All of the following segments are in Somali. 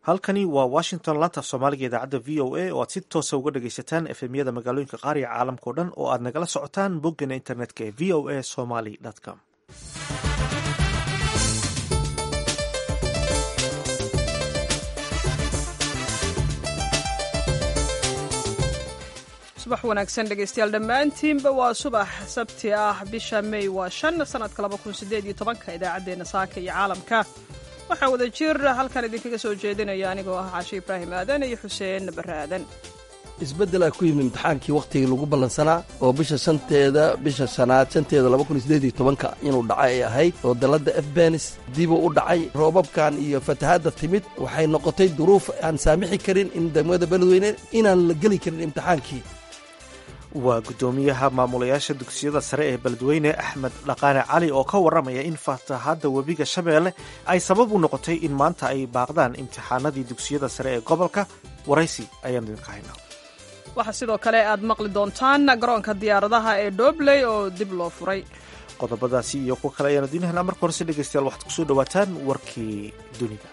halkani waa washington laanta soomaaliga idaacadda v o a oo aad si toosa uga dhagaysataan efemyada magaalooyinka qaar iyo caalamka o dhan oo aad nagala socotaan boggana internetka ee v o a somaly com subax wanaagsan dhegaystayaal dhammaantiinba waa subax sabti ah bisha may waa shan sanadka laba kun sideed iyo tobanka idaacaddeenna saaka iyo caalamka waxaa wada jir halkan idinkaga soo jeedinaya anigoo ah caashe ibraahim aadan iyo xuseen barre aadan isbeddelaa ku yimi imtixaankii wakhtigii lagu ballansanaa oo bisha shanteeda bisha shanaad shanteeda laba kun sideed iyo tobanka inuu dhaca ay ahayd oo dalladda efbenis dibuu u dhacay roobabkan iyo fatahaadda timid waxay noqotay duruuf aan saamixi karin in degmada beledweyne inaan la geli karin imtixaankii waa guddoomiyaha maamulayaasha dugsiyada sare ee beledweyne axmed dhaqaane cali oo ka warramaya in fatahaadda webiga shabeelle ay sabab u noqotay in maanta ay baaqdaan imtixaanadii dugsiyada sare ee gobolka waraysi ayaan idinka haynaa waxaa sidoo kale aad maqli doontaan garoonka diyaaradaha ee dhobley oo dib loo furay qodobadaasi iyo kuwa kale ayaan idiin helnaa marka horese dhegaystayaal waxaad kusoo dhawaataan warkii dunida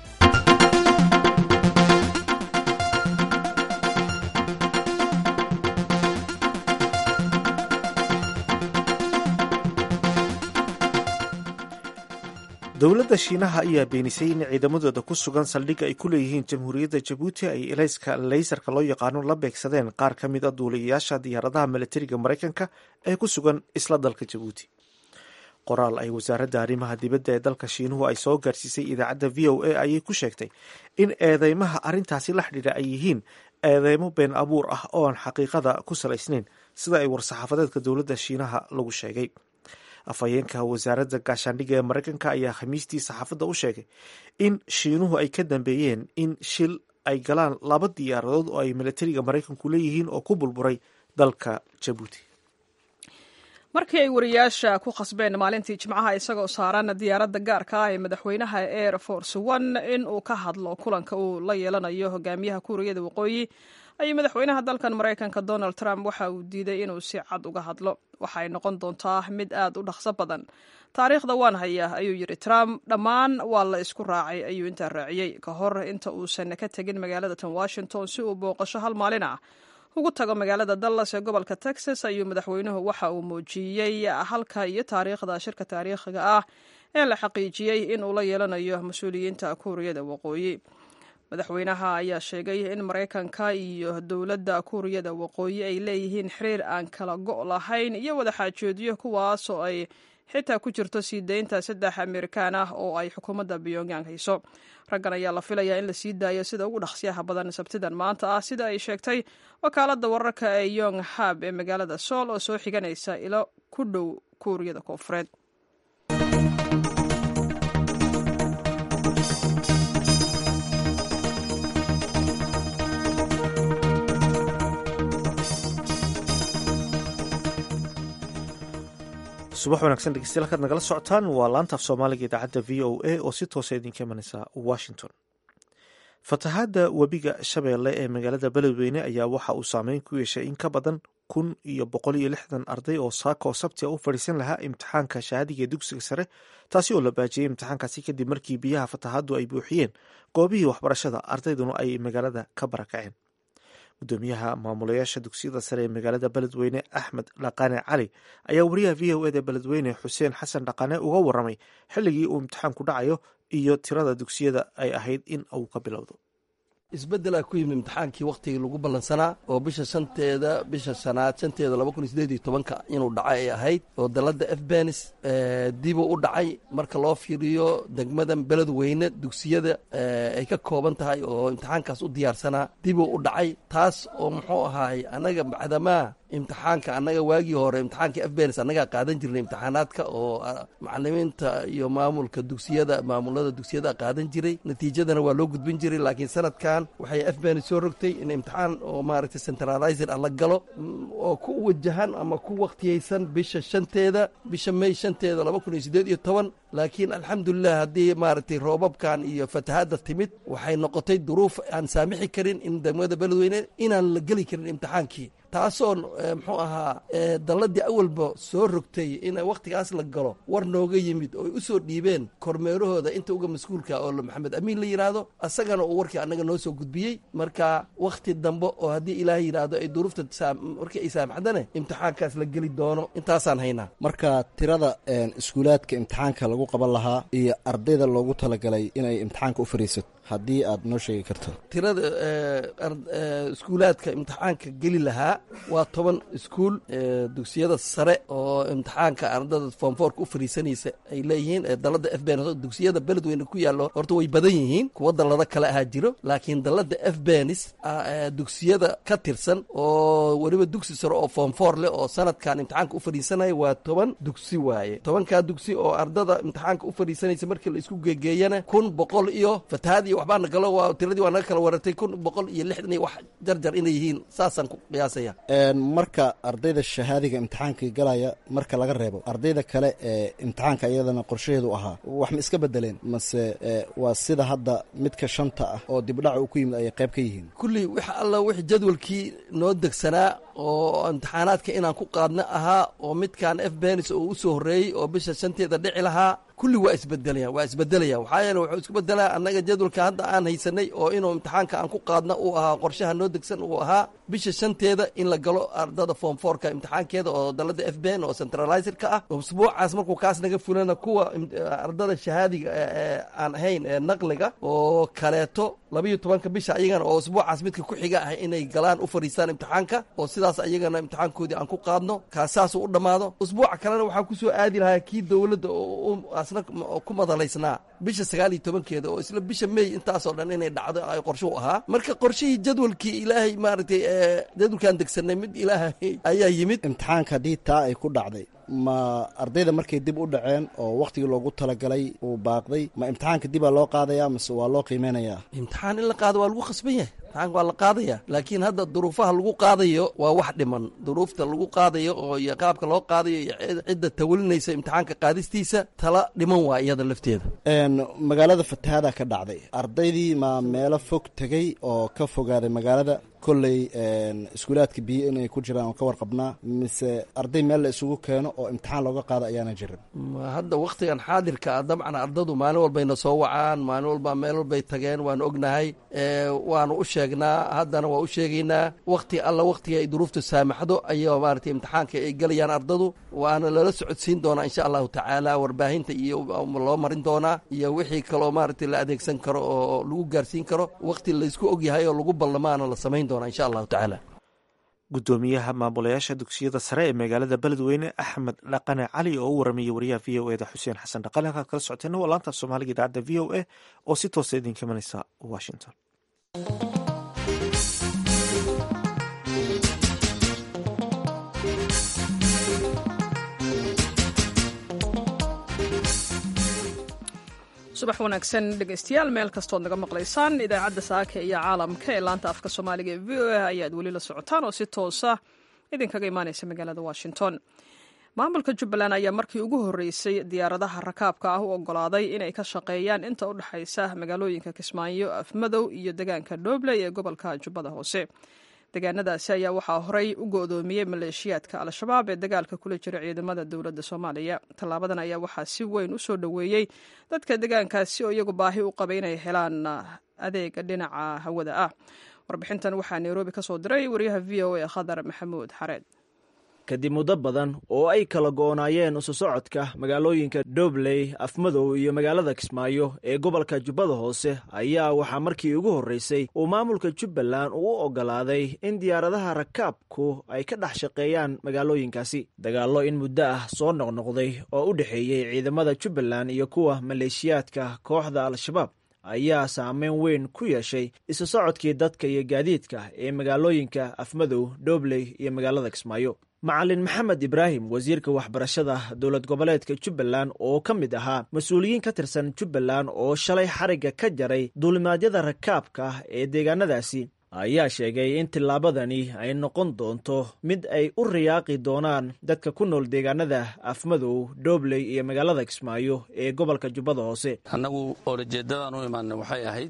dowladda shiinaha ayaa beenisay in ciidamadooda ku sugan saldhigga ay ku leeyihiin jamhuuriyadda jabuuti ay elayska leysarka loo yaqaano la beegsadeen qaar ka mid a duuliyayaasha diyaaradaha milatariga maraykanka ee ku sugan isla dalka jabuuti qoraal ay wasaaradda arrimaha dibadda ee dalka shiinuhu ay soo gaarsiisay idaacadda v o a ayay ku sheegtay in eedeymaha arrintaasi la xidhiidha ay yihiin eedeymo been abuur ah oo aan xaqiiqada ku salaysnayn sida ay war-saxaafadeedka dowladda shiinaha lagu sheegay afhayeenka wasaaradda gaashaandhigga ee maraykanka ayaa khamiistii saxaafadda u sheegay in shiinuhu ay ka dambeeyeen in shil ay galaan laba diyaaradood oo ay milatariga maraykanku leeyihiin oo ku burburay dalka jabuuti markii ay wariyaasha ku khasbeen maalintii jimcaha isagoo saaran diyaaradda gaarka ah ee madaxweynaha air force one in uu ka hadlo kulanka uu la yeelanayo hogaamiyaha kuuriyada waqooyi ayuu madaxweynaha dalkan maraykanka donald trump waxa uu diiday inuu si cad uga hadlo waxa ay noqon doontaa mid aad u dhaqso badan taariikhda waan haya ayuu yidhi trump dhammaan waa la isku raacay ayuu intaa raaciyey ka hor inta uusan ka tegin magaalada tan washington si uu booqasho hal maalin ah ugu tago magaalada dallas ee gobolka texas ayuu madaxweynuhu waxa uu muujiyey halka iyo taariikhda shirka taariikhiga ah ee la xaqiijiyey in uu la yeelanayo mas-uuliyiinta kuuriyada waqooyi madaxweynaha ayaa sheegay in maraykanka iyo dowladda kuuriyada waqooyi ay leeyihiin xiriir aan kala go' lahayn iyo wadaxaajoodyo kuwaas oo ay xitaa ku jirto sii deynta saddex amerikaan ah oo ay xukuumadda pyongyang hayso raggan ayaa la filayaa in la sii daayo sida ugu dhaqsiyaha badan sabtidan maanta ah sida ay sheegtay wakaaladda wararka ee yong hab ee magaalada sool oo soo xiganaysa ilo ku dhow kuuriyada koonfureed subax wanaagsan dhegeystayaal halkaad nagala socotaan waa laanta af soomaaliga idaacadda v o a oo si toosa idinka imanaysa washington fatahaadda webiga shabeelle ee magaalada beledweyne ayaa waxa uu saameyn ku yeeshay in ka badan kun iyo boqol iyo lixdan arday oo saaka oo sabti a u fadhiisan lahaa imtixaanka shahaadiga ee dugsiga sare taasi oo la baajiyey imtixaankaasi kadib markii biyaha fatahaaddu ay buuxiyeen goobihii waxbarashada ardayduna ay magaalada ka barakaceen gudoomiyaha maamulayaasha dugsiyada sare ee magaalada beledweyne axmed dhaqaane cali ayaa wariyaha v o eda beledweyne xuseen xasan dhaqaane uga waramay xilligii uu imtixaanku dhacayo iyo tirada dugsiyada ay ahayd in uu ka bilowdo isbeddelaa ku yimi imtixaankii wakhtigii lagu ballansanaa oo bisha shanteeda bisha shanaad shanteeda laba kun sideed iyo tobanka inuu dhaca ay ahayd oo dalladda efbenis dibuu u dhacay marka loo fiiriyo degmadan beledweyne dugsiyada ay ka kooban tahay oo imtixaankaas u diyaarsanaa dibuu u dhacay taas oo muxuu ahaay annaga bacdamaa imtixaanka annaga waagii hore imtixaanka efbenis annagaa qaadan jirnay imtixaanaadka oo macalimiinta iyo maamulka dugsiyada maamulada dugsiyada qaadan jiray natiijadana waa loo gudbin jiray laakiin sanadkan waxay efbenis soo rogtay in imtixaan oo maaragtay centralizer ah la galo oo ku wajahan ama ku wakhtiyeysan bisha shanteeda bisha may shanteeda laba kun iyo siddeed iyo toban laakiin alxamdulilah haddii maaragtay roobabkan iyo fatahaadda timid waxay noqotay duruuf aan saamixi karin in degmada beledweyne inaan la geli karin imtixaankii taasoo muxuu ahaa dalladii awalba soo rogtay in wakhtigaas la galo war nooga yimid oo ay u soo dhiibeen kormeerahooda inta uga mas-uulka oo maxamed amiin la yidhaahdo asagana uu warkii annaga noo soo gudbiyey marka wakhti dambe oo haddii ilaahay yidhaahdo ay duruufta markii ay saamaxdane imtixaankaas la geli doono intaasaan haynaa marka tirada iskuulaadka imtixaanka lagu qaban lahaa iyo ardayda loogu talagalay inay imtixaanka u fariisato haddii aad noo sheegi karto tirada iskuulaadka imtixaanka geli lahaa waa toban iskuul dugsiyada sare oo imtixaanka ardada foomfoorka u fariisanaysa ay leeyihiin dalada f ben dugsiyada beledweyne ku yaallo horta way badan yihiin kuwa dallado kale ahaa jiro laakiin dalada f benis dugsiyada ka tirsan oo weliba dugsi sare oo foomfoor leh oo sanadkan imtixaanka u fadhiisanaya waa toban dugsi waaye tobankaa dugsi oo ardada imtixaanka u fadhiisanaysa markii la isku geegeeyana kun boqol iyo fatahaad iyo waxbaa nagalo waa tiradii waa naga kala waratay kun boqol iyo lixdan iyo wax jarjar inay yihiin saasaan ku qiyaasaya marka ardayda shahaadiga imtixaanka galaya marka laga reebo ardayda kale ee imtixaanka iyadana qorshaheedu ahaa wax ma iska bedeleen mase waa sida hadda midka shanta ah oo dibdhac uu ku yimid ayay qayb ka yihiin kulli wax alla wix jadwalkii noo degsanaa oo imtixaanaadka inaan ku qaadno ahaa oo midkan f benis oo u soo horreeyey oo bisha shanteeda dhici lahaa kulli waa isbedelayaan waa isbedelayaan waxaa yeele wuxuu isku bedelaa annaga jadwalka hadda aan haysanay oo inuu imtixaanka aan ku qaadno uu ahaa qorshaha noo degsan uu ahaa bisha shanteeda in la galo ardada form fourka imtixaankeeda oo dalada f ben oo centralizerka ah usbuucaas markuu kaas naga fulana kuwa ardada shahaadiga aan ahayn ee naqliga oo kaleeto labayo tobanka bisha ayagana oo usbuucaas midka ku xiga ah inay galaan u fadhiistaan imtixaanka oo sidaas ayagana imtixaankoodii aan ku qaadno kaasaasuu u dhammaado usbuuca kalena waxaa ku soo aadi lahaa kii dowladda asna ku madalaysnaa bisha sagaal iyo tobankeeda oo isla bisha mey intaasoo dhan inay dhacdo ay qorshuhu ahaa marka qorshihii jadwalkii ilaahay maaragtay jadwalkaan degsanay mid ilaahay ayaa yimid imtixaanka haddii taa ay ku dhacday ma ardayda markay dib u dhaceen oo wakhtigii loogu talagalay uu baaqday ma imtixaanka dibaa loo qaadaya mase waa loo qiimeynayaa imtixaan in la qaado waa lagu khasban yahay imtixaanka waa la qaadaya laakiin hadda duruufaha lagu qaadayo waa wax dhiman duruufta lagu qaadayo oo iyo qaabka loo qaadayo iyo cidda tawalinaysa imtixaanka qaadistiisa tala dhiman waa iyada lafteeda magaalada fatahaada ka dhacday ardaydii ma meelo fog tegey oo ka fogaaday magaalada kolley iskuulaadka biyo inay ku jiraan oo ka warqabnaa mise arday meel la isugu keeno oo imtixaan looga qaado ayaana jirin hadda wakhtigan xaadirka ah dabcan ardadu maalin walbayna soo wacaan maalin walba meel walbay tageen waanu ognahay waanu u sheegnaa haddana waa u sheegaynaa wakhti alla wakhtiga ay duruuftu saamaxdo ayaa maaragtay imtixaanka ay gelayaan ardadu waana lala socodsiin doonaa insha allahu tacaala warbaahinta iyo loo marin doonaa iyo wixii kaloo maaragtay la adeegsan karo oo lagu gaarsiin karo wakhti laysku ogyahay oo lagu ballamaana la samayn insha allahu tacaala gudoomiyaha maamulayaasha dugsiyada sare ee magaalada beledweyne axmed dhaqane cali oo u waramayay wariyaha v o eda xuseen xasan dhaqale halkaad kala socoteena waa laanta soomaaliga idaacadda v o a oo si toosa idinka imanaysa washington subax wanaagsan dhegeystayaal meel kastood naga maqlaysaan idaacadda saaka iyo caalamka ee laanta afka soomaaliga ee v o a ayaad weli la socotaan oo si toosa idinkaga imaaneysa magaalada washington maamulka jubbaland ayaa markii ugu horreysay diyaaradaha rakaabka ah u ogolaaday inay ka shaqeeyaan inta u dhexaysa magaalooyinka kismaayo afmadow iyo degaanka dhobley ee gobolka jubbada hoose deegaanadaasi ayaa waxaa horey u go-doomiyey maleeshiyaadka al-shabaab ee dagaalka kula jira ciidamada dowladda soomaaliya tallaabadan ayaa waxaa si weyn u soo dhoweeyey dadka deegaankaasi oo iyagu baahi u qabay inay helaan adeega dhinaca hawada ah warbixintan waxaa nairobi ka soo diray wariyaha v o a khadar maxamuud xareed kadib muddo badan oo ay kala go'naayeen isu socodka magaalooyinka dobley afmadow iyo magaalada kismaayo ee gobolka jubbada hoose ayaa waxaa markii ugu horreysay uu maamulka jubbaland uu u oggolaaday in diyaaradaha rakaabku ay ka dhex shaqeeyaan magaalooyinkaasi dagaallo in muddo ah soo noqnoqday oo u dhexeeyey ciidamada jubbaland iyo kuwa maleeshiyaadka kooxda al-shabaab ayaa saameyn weyn ku yeeshay isu socodkii dadka iyo gaadiidka ee magaalooyinka afmadow dobley iyo magaalada kismaayo macalin maxamed ibraahim wasiirka waxbarashada dowlad goboleedka jubbaland oo ka mid ahaa mas-uuliyiin ka tirsan jubbaland oo shalay xarigga ka jaray duulimaadyada rakaabka ee deegaanadaasi ayaa sheegay in tillaabadani ay noqon doonto mid ay u riyaaqi doonaan dadka ku nool deegaanada afmadow doobley iyo magaalada kismaayo ee gobolka jubbada hoose annagu oolajeeddadaan u imaanay waxay ahayd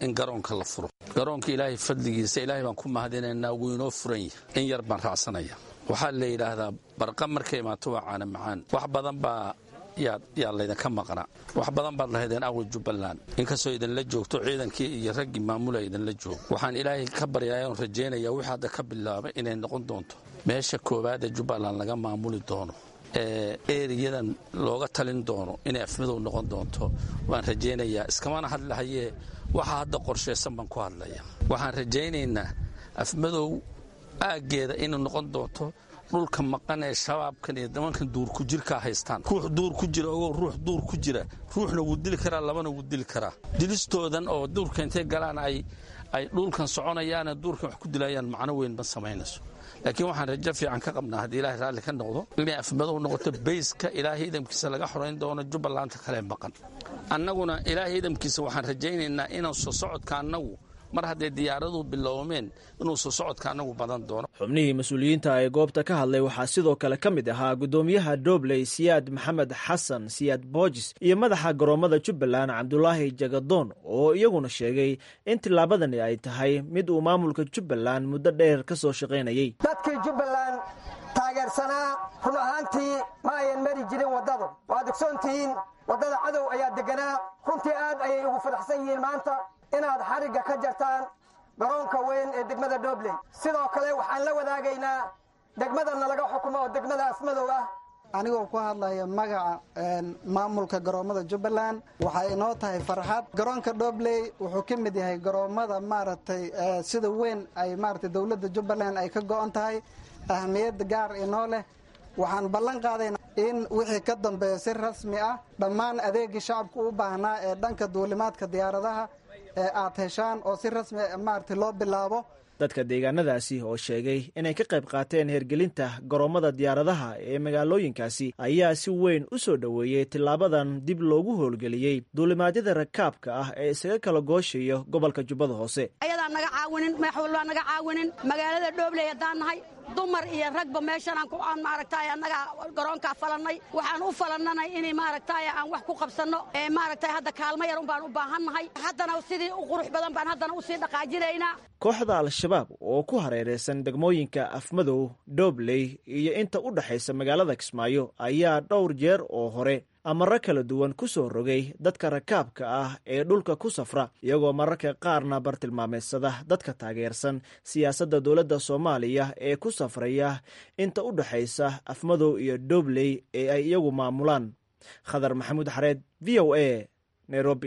in garoonka la furo garoonka ilaahay fadligiisa ilaahay baan ku mahadinaynaa wuu inoo furan yahay in yar baan raacsanaya waxaa la yidhaahdaa barqa markay imaato waa caana macaan wax badan baa yaa laydinka maqnaa wax badan baad lahaydeen awa jubbaland inkastoo idinla joogto ciidankii iyo raggii maamula idinla joogo waxaan ilaahay ka baryaa oon rajaynaya wixii hadda ka bilaabay inay noqon doonto meesha koowaad ee jubbaland laga maamuli doono ee eriyadan looga talin doono inay afmadow noqon doonto waan rajaynayaa iskamana hadlahayee waxa hadda qorshaysan baan ku hadlaya waxaan rajaynaynaa afmadow aaggeeda inay noqon doonto dhulka maqan ee shabaabkan iyo nimankan duurku jirkaa haystaan ruux duur ku jira ogow ruux duur ku jira ruuxna wuu dili karaa labana wuu dili karaa dilistoodan oo duurka intay galaan ay ay dhulkan soconayaane duurkan wax ku dilayaan macno weyn ma samaynayso laakiin waxaan rajo fiican ka qabnaa haddii ilaahay raalli ka noqdo inay afmadow noqoto bayska ilaahay idamkiisa laga xorayn doono jubbalanta kale maqan annaguna ilaahay idamkiisa waxaan rajaynaynaa inaan soo socodka annagu mar hadday diyaaradu biloomeen inuu soo socodka annagu badan doono xubnihii mas-uuliyiinta ee goobta ka hadlay waxaa sidoo kale ka mid ahaa guddoomiyaha dobley siyaad maxamed xasan siyaad boojis iyo madaxa garoommada jubbaland cabdulaahi jagadoon oo iyaguna sheegay in tillaabadani ay tahay mid uu maamulka jubbaland muddo dheer ka soo shaqaynayey dadkii jubbaland taageersanaa run ahaantii ma ayan mari jirin waddadu waad ogsoontihiin waddada cadow ayaa deganaa runtii aad ayay ugu fadaxsan yihiin maanta inaad xarigga ka jartaan garoonka weyn ee degmada dobley sidoo kale waxaan la wadaagaynaa degmadana laga xukumo oo degmada afmadow ah anigoo ku hadlaya magaca maamulka garoommada jubbaland waxay inoo tahay farxad garoonka dobley wuxuu ka mid yahay garoommada maaragtay sida weyn ay maaragtay dowladda jubbaland ay ka go-on tahay ahmiyadda gaar inoo leh waxaan ballan qaadayna in wixii ka dambeeya si rasmi ah dhammaan adeegii shacabku u baahnaa ee dhanka duulimaadka diyaaradaha ee aad heshaan oo si rasmi maaragtay loo bilaabo dadka deegaanadaasi oo sheegay inay ka qayb qaateen hergelinta garoommada diyaaradaha ee magaalooyinkaasi ayaa si weyn u soo dhoweeyey tilaabadan dib loogu howlgeliyey duulimaadyada rakaabka ah ee isaga kala gooshayo gobolka jubbada hoose ayadaan naga caawinin madax walbaa naga caawinin magaalada dhoobley haddaan nahay dumar iyo ragba meeshanaan ku aan maaragtay annaga garoonkaa falannay waxaan u falannanay inay maaragtay aan wax ku qabsanno ee maaragtay hadda kaalmo yarun baan u baahannahay haddana sidii u qurux badan baan haddana usii dhaqaajinaynaa kooxda al-shabaab oo ku hareeraysan degmooyinka afmadow doobley iyo inta u dhexaysa magaalada kismaayo ayaa dhowr jeer oo hore amaro kala duwan ku soo rogay dadka rakaabka ah ee dhulka ku safra iyagoo mararka qaarna bartilmaameedsada dadka taageersan siyaasadda dowladda soomaaliya ee ku safraya inta u dhexaysa afmadow iyo doobley ee ay iyagu maamulaan khadar maxamuud xareed v o a nairobi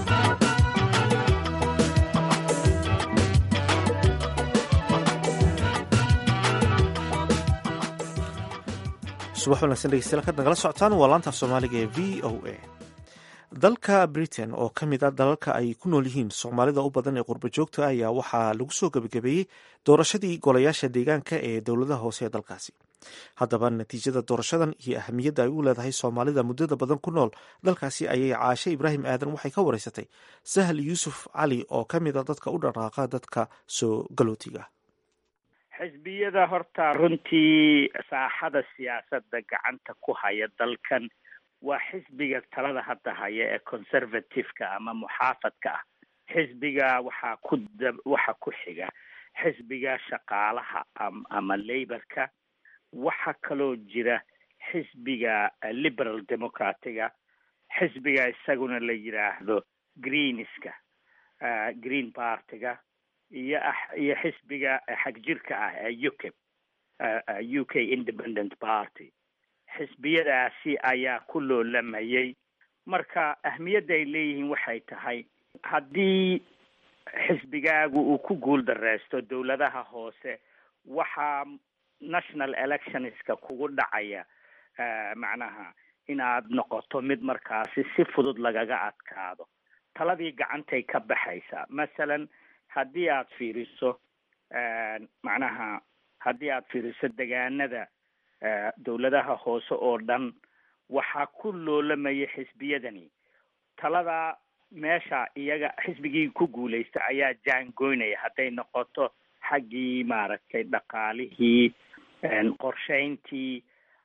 subax wanaagsan dhegeystayaal kaad nagala socotaan waa laanta af soomaaliga ee v o a dalka britain oo ka mid a dalalka ay ku nool yihiin soomaalida u badan ee qurba joogta ayaa waxaa lagu soo gebagabeeyey doorashadii golayaasha deegaanka ee dowladaha hoose ee dalkaasi haddaba natiijada doorashadan iyo ahamiyadda ay u leedahay soomaalida muddada badan ku nool dalkaasi ayay caashe ibraahim aadan waxay ka wareysatay sahal yuusuf cali oo ka mid a dadka u dhaqaaqa dadka soo galootiga xisbiyada horta runtii saaxada siyaasadda gacanta ku haya dalkan waa xisbiga talada hadda haya ee conservative-ka ama muxaafadka ah xisbiga waxaa ku da waxa ku xiga xisbiga shaqaalaha ama laborka waxaa kaloo jira xisbiga liberal democratiga xisbiga isaguna la yidhaahdo greenska green partyga iyo iyo xisbiga xagjirka ah ee ukip u k independent party xisbiyadaasi ayaa ku loolamayay marka ahmiyadda ay leeyihiin waxay tahay haddii xisbigaagu uu ku guul dareysto dowladaha hoose waxaa national electionska kugu dhacaya macnaha inaad noqoto mid markaasi si fudud lagaga adkaado taladii gacantay ka baxaysaa masalan haddii aad fiiriso macnaha haddii aad fiiriso degaanada dowladaha hoose oo dhan waxaa ku loolamaya xisbiyadani talada meesha iyaga xisbigii ku guulaysta ayaa jaangoynaya hadday noqoto xaggii maaragtay dhaqaalihii qorshayntii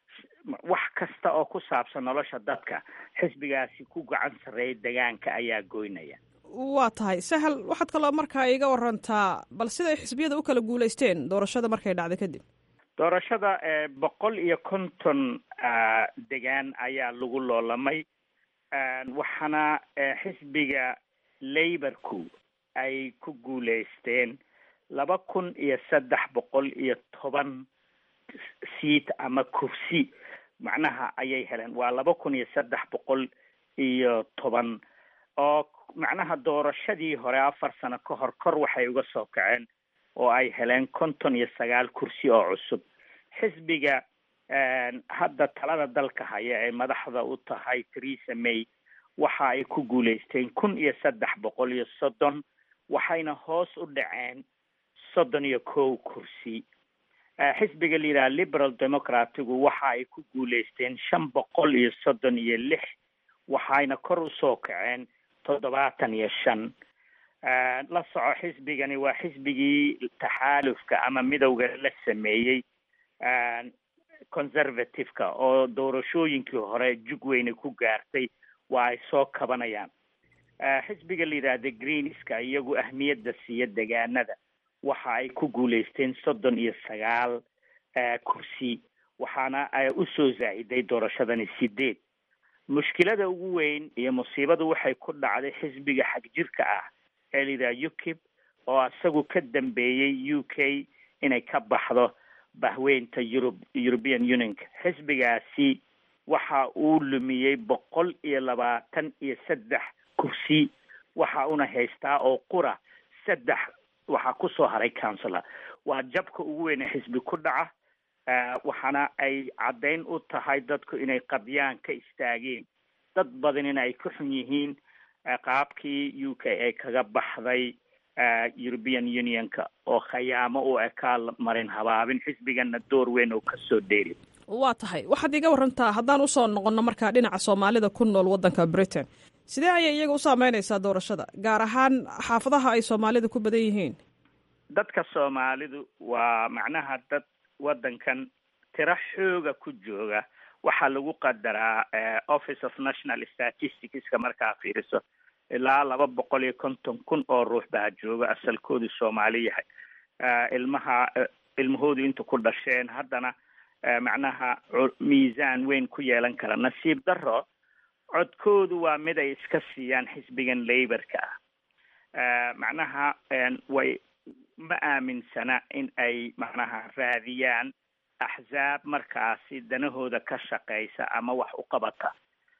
wax kasta oo ku saabsan nolosha dadka xisbigaasi ku gacan sarreeya degaanka ayaa goynaya waa tahay sahal waxaad kaloo markaa iga warantaa bal siday xisbiyada u kala guulaysteen doorashada markay dhacday kadib doorashada boqol iyo konton degaan ayaa lagu loolamay waxaana xisbiga laborku ay ku guulaysteen laba kun iyo saddex boqol iyo toban seat ama kursi macnaha ayay heleen waa laba kun iyo saddex boqol iyo toban oo macnaha doorashadii hore afar sano ka hor kor waxay uga soo kaceen oo ay heleen konton iyo sagaal kursi oo cusub xisbiga hadda talada dalka haya ee madaxda u tahay theresa may waxa ay ku guulaysteen kun iyo saddex boqol iyo soddon waxayna hoos u dhaceen soddon iyo kow kursi xisbiga la yidhaha liberal democratigu waxa ay ku guulaysteen shan boqol iyo soddon iyo lix waxayna kor usoo kaceen toddobaatan iyo shan la soco xisbigani waa xisbigii taxaalufka ama midowga la sameeyey conservative-ka oo doorashooyinkii hore jug weyne ku gaartay waa ay soo kabanayaan xisbiga la yidhaahda greenska iyagu ahmiyadda siiya degaanada waxa ay ku guulaysteen soddon iyo sagaal kursi waxaana usoo zaa'iday doorashadani sideed mushkilada ugu weyn iyo musiibadu waxay ku dhacday xisbiga xagjirka ah ee la yidhaha ukib oo isagu ka dambeeyey u k inay ka baxdo bahweynta eurub european unionka xisbigaasi waxa uu lumiyey boqol iyo labaatan iyo saddex kursi waxa una haystaa oo qura saddex waxaa kusoo haray councilor waa jabka ugu weyn ee xisbi ku dhaca waxaana ay caddayn u tahay dadku inay qadyaan ka istaageen dad badanina ay ka xun yihiin qaabkii u k ee kaga baxday european unionka oo khayaamo u ekaa marin habaabin xisbigana door weyn oo kasoo dheeri waa tahay waxaad iga warantaa haddaan usoo noqonno markaa dhinaca soomaalida ku nool waddanka britain sidee ayay iyaga u saameynaysaa doorashada gaar ahaan xaafadaha ay soomaalida ku badan yihiin dadka soomaalidu waa macnaha dad waddankan tiro xooga ku jooga waxaa lagu qadaraa office of national statisticska markaa fiiriso ilaa laba boqol iyo konton kun oo ruux baa jooga asalkoodu soomaali yahay ilmaha ilmahoodu inta ku dhasheen haddana macnaha miisaan weyn ku yeelan kara nasiib daro codkoodu waa mid ay iska siiyaan xisbigan laborka ah macnaha way ma aaminsana in ay macnaha raadiyaan axzaab markaasi danahooda ka shaqeysa ama wax u qabata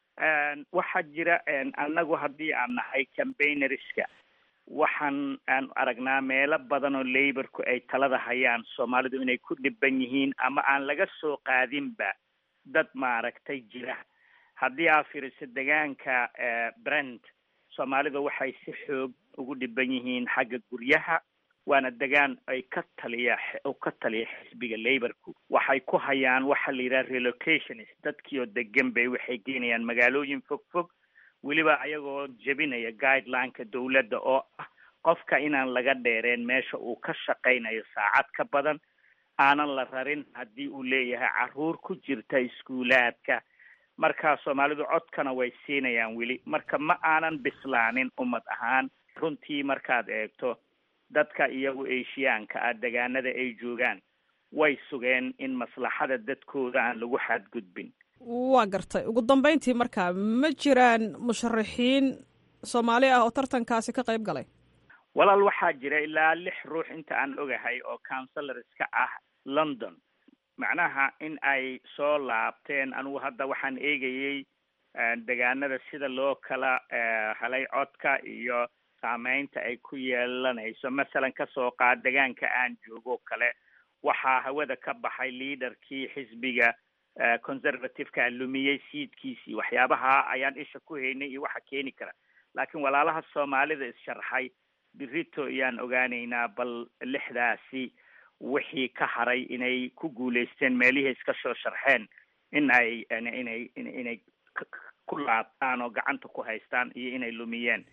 waxaa jira annagu haddii aan nahay campaignerska waxaan aan aragnaa meelo badan oo laborku ay talada hayaan soomaalidu inay ku dhiban yihiin ama aan laga soo qaadinba dad maaragtay jira haddii aa fiiriso degaanka brent soomaalida waxay si xoog ugu dhiban yihiin xagga guryaha waana degaan ay ka taliya u ka taliya xisbiga laborku waxay ku hayaan waxa la yidhaha relocationist dadkii oo degan bay waxay geynayaan magaalooyin fog fog weliba ayagoo jebinaya guidelineka dawladda oo ah qofka inaan laga dheereen meesha uu ka shaqaynayo saacad ka badan aanan la rarin haddii uu leeyahay carruur ku jirta iskuulaadka markaa soomaalidu codkana way siinayaan weli marka ma aanan bislaanin ummad ahaan runtii markaad eegto dadka iyagu eshiyaanka ah degaanada ay joogaan way sugeen in maslaxada dadkooda aan lagu xadgudbin waa gartay ugu dambeyntii markaa ma jiraan musharaxiin soomaali ah oo tartankaasi ka qayb galay walaal waxaa jira ilaa lix ruux inta aan ogahay oo counselorska ah london macnaha in ay soo laabteen anigu hadda waxaan eegayey degaanada sida loo kala helay codka iyo saameynta ay ku yeelanayso masalan kasoo qaad degaanka aan joogo kale waxaa hawada ka baxay leaderkii xisbiga conservativeka lumiyey siidkiisii waxyaabaha ayaan isha ku haynay iyo waxa keeni kara laakiin walaalaha soomaalida is-sharxay birito iyaan ogaaneynaa bal lixdaasi wixii ka haray inay ku guulaysteen meelihii iska soo sharxeen in ay inay inay ku laabtaan oo gacanta ku haystaan iyo inay lumiyeen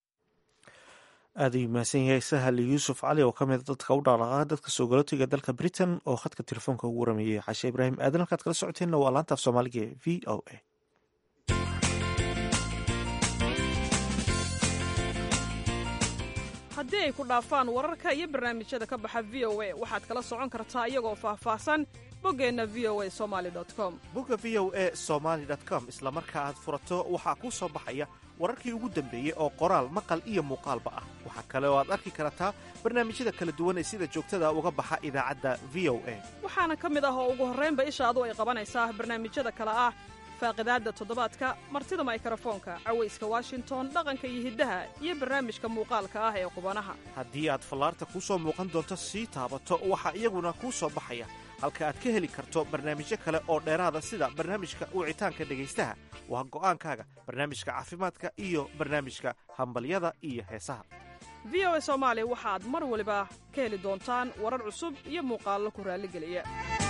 aad ayuu mahadsan yahay sahal yuusuf cali oo ka mida dadka u dhaqdhaqaaqa dadka soo galootiga dalka britain oo khadka telefoonka ugu waramayay cashe ibraahim aadan halkaad kala socoteenna waa laanta af soomaaliga e v o a haddii ay ku dhaafaan wararka iyo barnaamijyada ka baxa v o a waxaad kala socon kartaa iyagoo faahfaahsan boggeenna v o a somali com bogga v o a somaali com isla marka aad furato waxaa kuu soo baxaya wararkii ugu dambeeyey oo qoraal maqal iyo muuqaalba ah waxaa kale oo aad arki kartaa barnaamijyada kala duwan ee sida joogtada uga baxa idaacadda v o a waxaana ka mid ah oo ugu horraynba ishaadu ay qabanaysaa barnaamijyada kale ah faaqidaadda toddobaadka martida maykarafoonka cawayska washington dhaqanka iyo hiddaha iyo barnaamijka muuqaalka ah ee qubanaha haddii aad fallaarta kuu soo muuqan doonto sii taabato waxaa iyaguna kuu soo baxaya halka aad ka heli karto barnaamijyo kale oo dheeraada sida barnaamijka wicitaanka dhegaystaha waa go'aankaaga barnaamijka caafimaadka iyo barnaamijka hambalyada iyo heesaha v o a soomaali waxaad mar waliba ka heli doontaan warar cusub iyo muuqaallo ku raalligeliya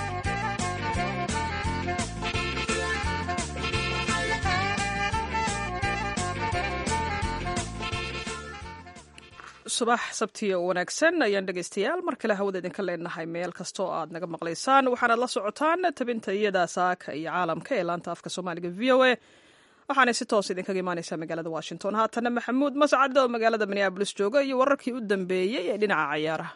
subax sabtiyo wanaagsan ayaan dhegaystayaal mar kale hawada idinka leenahay meel kasta oo aad naga maqlaysaan waxaanaad la socotaan tabinta iyada saaka iyo caalamka ee laanta afka soomaaliga v o a waxaanay si toos idinkaga imaaneysaa magaalada washington haatana maxamuud mascade oo magaalada minneabolis jooga iyo wararkii u dambeeyey ee dhinaca cayaaraha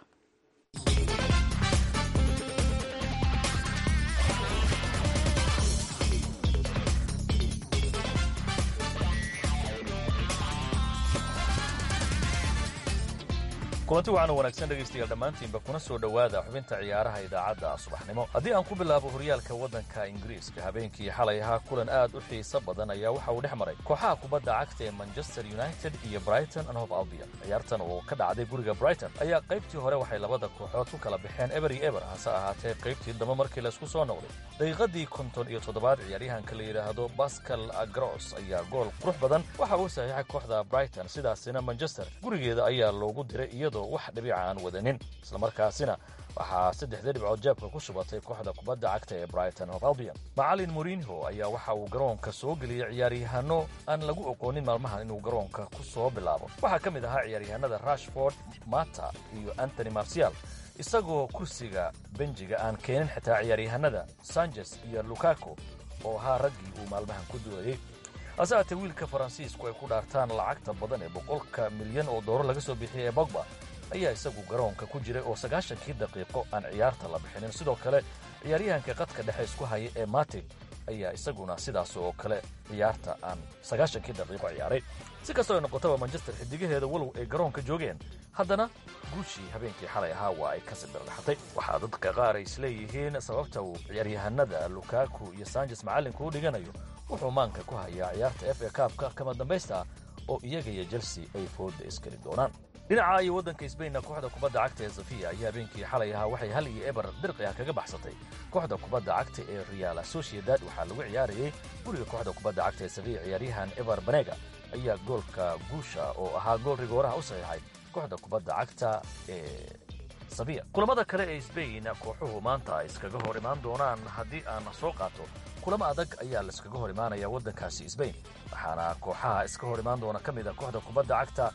kulanti waxaana wanaagsan dhegaystayaal dhammaantiinba kuna soo dhowaada xubinta ciyaaraha idaacadda subaxnimo haddii aan ku bilaabo horyaalka waddanka ingiriiska habeenkii xalay ahaa kulan aad u xiiso badan ayaa waxa uu dhex maray kooxaha kubadda cagta ee manchester united iyo brighton and hof albion ciyaartan oo ka dhacday guriga brighton ayaa qaybtii hore waxay labada kooxood ku kala baxeen ebery eber hase ahaatee qaybtii dambe markii laysku soo noqday daqiiqadii konton iyo toddobaad ciyaaryahanka la yidhaahdo bascal agros ayaa gool qurux badan waxa uu saxiixay kooxda brighton sidaasina manchester gurigeeda ayaa loogu diray iyadoo wax dhibica aan wadanin islamarkaasina waxaa saddexda dhibcood jeebka ku shubatay kooxda kubadda cagta ee brighton of albion macalin morinho ayaa waxa uu garoonka soo geliyey ciyaaryahanno aan lagu oqoonin maalmahan inuu garoonka ku soo bilaabo waxaa ka mid ahaa ciyaaryahanada rashford mata iyo antony marcial isagoo kursiga benjiga aan keenin xitaa ciyaaryahanada sanchez iyo lukaku oo ahaa raggii uu maalmahan ku dulayey hase haatee wiilka faransiisku ay ku dhaartaan lacagta badan ee boqolka milyan oo doolar laga soo bixiyay ee bogba ayaa isagu garoonka ku jiray oo sagaashankii daqiiqo aan ciyaarta la bixinin sidoo kale ciyaaryahanka qadka dhexe isku haya ee matig ayaa isaguna sidaas oo kale ciyaarta aan sagaashankii daqiiqo ciyaaray si kastoo ay noqotaba manchester xidigaheeda walow ay garoonka joogeen haddana guushii habeenkii xalay ahaa waa ay ka sibirdhaxatay waxaa dadka qaar ay isleeyihiin sababta uu ciyaaryahanada lukaku iyo sanches macallinku u dhiganayo wuxuu maanka ku hayaa ciyaarta f a kaabka kama dambaysta oo iyaga iyo chelsea ay fooda iskeli doonaan dhinaca iyo waddanka sbainna kooxda kubadda cagta ee safiya ayaa habeenkii xalay ahaa waxay hal iyo eber dirqi ah kaga baxsatay kooxda kubadda cagta ee real sociedad waxaa lagu ciyaarayey guriga kooxda kubadda cagta ee safiya ciyaaryahan eber banega ayaa goolka guusha oo ahaa gool rigooraha u saxiixay kooxda kubadda cagta ee safiya kulamada kale ee sbain kooxuhu maanta ay iskaga hor imaan doonaan haddii aan soo qaato kulamo adag ayaa laiskaga hor imaanaya waddankaasi sbain waxaana kooxaha iska hor imaan doona ka mid a kooxda kubadda cagta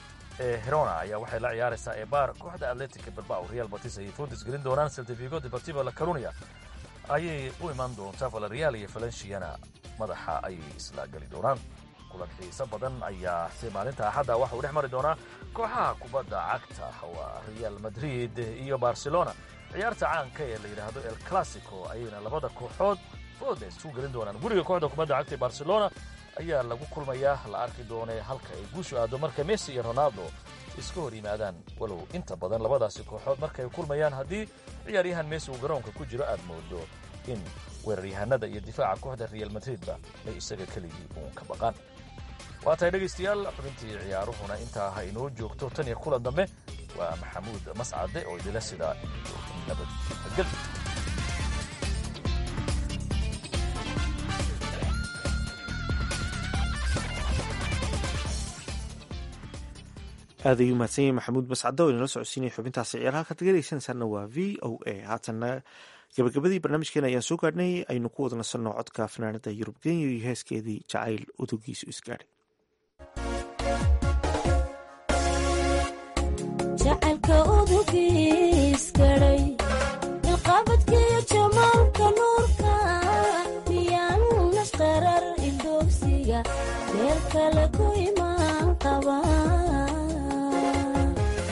ee herona ayaa waxay la ciyaaraysaa ebar kooxda atletica bilbao real batis ayay foodis gelin doonaan seltifigo deportivo la carunia ayay u imaan doontaa valerial iyo valenciana madaxa ayay isla geli doonaan kulan xiiso badan ayaa si maalinta axadda waxa uu dhex mari doonaa kooxaha kubadda cagta waa real madrid iyo barcelona ciyaarta caanka ee la yidhaahdo el classico ayayna labada kooxood fooda isu gelin doonaan guriga kooxda kubadda cagta ee barcelona ayaa lagu kulmayaa la arki doonee halka ay guushu aado marka messi iyo ronaldo iska hor yimaadaan walow inta badan labadaasi kooxood markay kulmayaan haddii ciyaaryahan messi uu garoonka ku jiro aad moodo in weeraryahanada iyo difaaca kooxda real madridba ay isaga keligii uun ka baqaan waa tahay dhegaystayaal xubintii ciyaaruhuna intaa ha inoo joogto tan iyo kulan dambe waa maxamuud mascade oo idila sidaa iyo nabadgel aad ayuu mahadsan yahay maxamuud mascado oo inala socodsiinaya xubintaasi ciyaaraha ka tagaysanaysaana waa v o a haatanna gabagabadii barnaamijkeena ayaan soo gaadhnay aynu ku wada nasanno codka fanaanada yurub kenya iyo heeskeedii jacayl udugiisu isgaadhay jacaylka udugiisgaday ilqabadkiyo jamaalka nuurka miyaan nashqarar ildoogsiga meel kale ku imaan qaba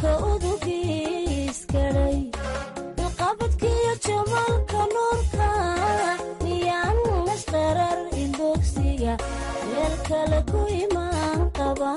jacalka udugiiskaday ilqabadkiyo jamalka nuurka miyaan nasqarar ilbogsiga meel kale ku imaan qaba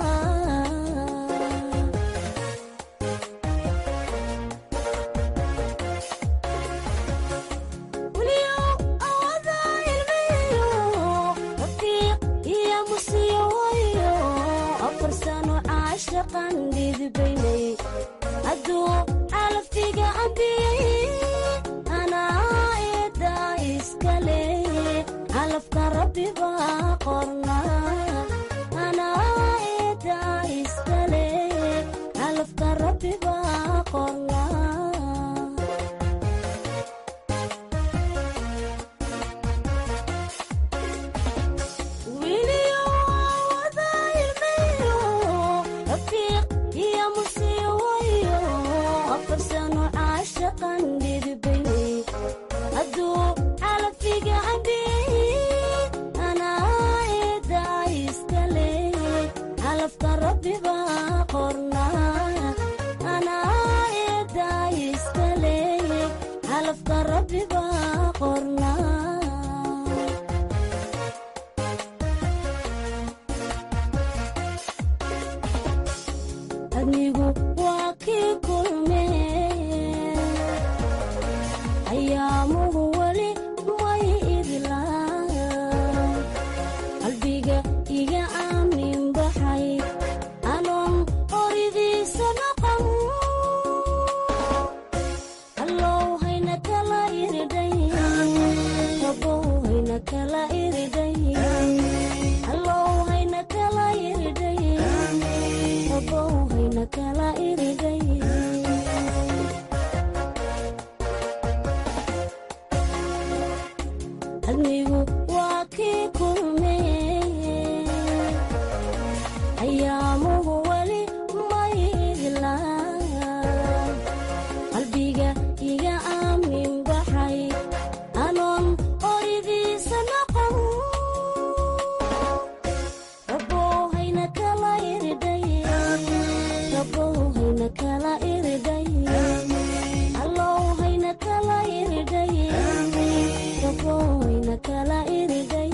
hadduu calaftiga ambiyey anaa eedaa iskale calafka rabbi baa qorna anaa eedaa iskale calafka rabbi baa qorna hadduu calafiga ambiyey anaa eedaa iskale calafka rabbi baa qorna anaa eedaa iskale calafka rabbi baa qorna adnigu waa kii kulme ayaamuhu weli may idlaan qalbiga iga aamin baxay anoon qoridiisa noqon allow hayna kala iridhay rabow hayna kala iridhay allow hayna kala iridhay rabow hayna kala iridhay adnigu waa kii kulme ayaamuhu weli may idlaan qalbiga iga aamin baxay anoon qoridiisa noqon rabow hayna kala iridhay rabow hayna kala iridhay allow hayna kala iridhay rabow hayna kala iridhay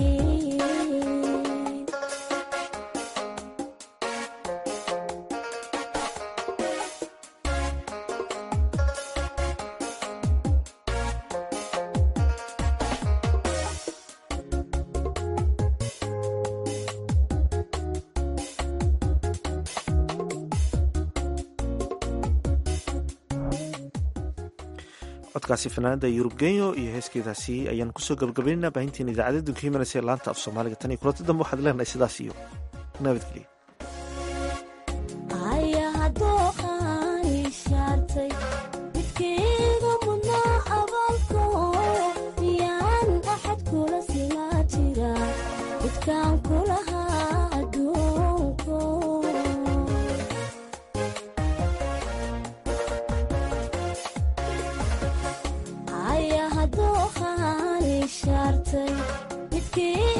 codkaasi fanaanada yurub genyo iyo heeskeedaasi ayaan kusoo gabagabaynana baahintiin idaacadda dunka himanaysa ee laanta af soomaaliga tan iyo kulanti dambe waxaad leenahay sidaas iyo nabadgelyo aya hadduu qaani shaartay midkayga mudnaa abaalko miyaan axad kula sinaa jira midkaan kulahaa adduunko aya hadduu qaani shaartay midkii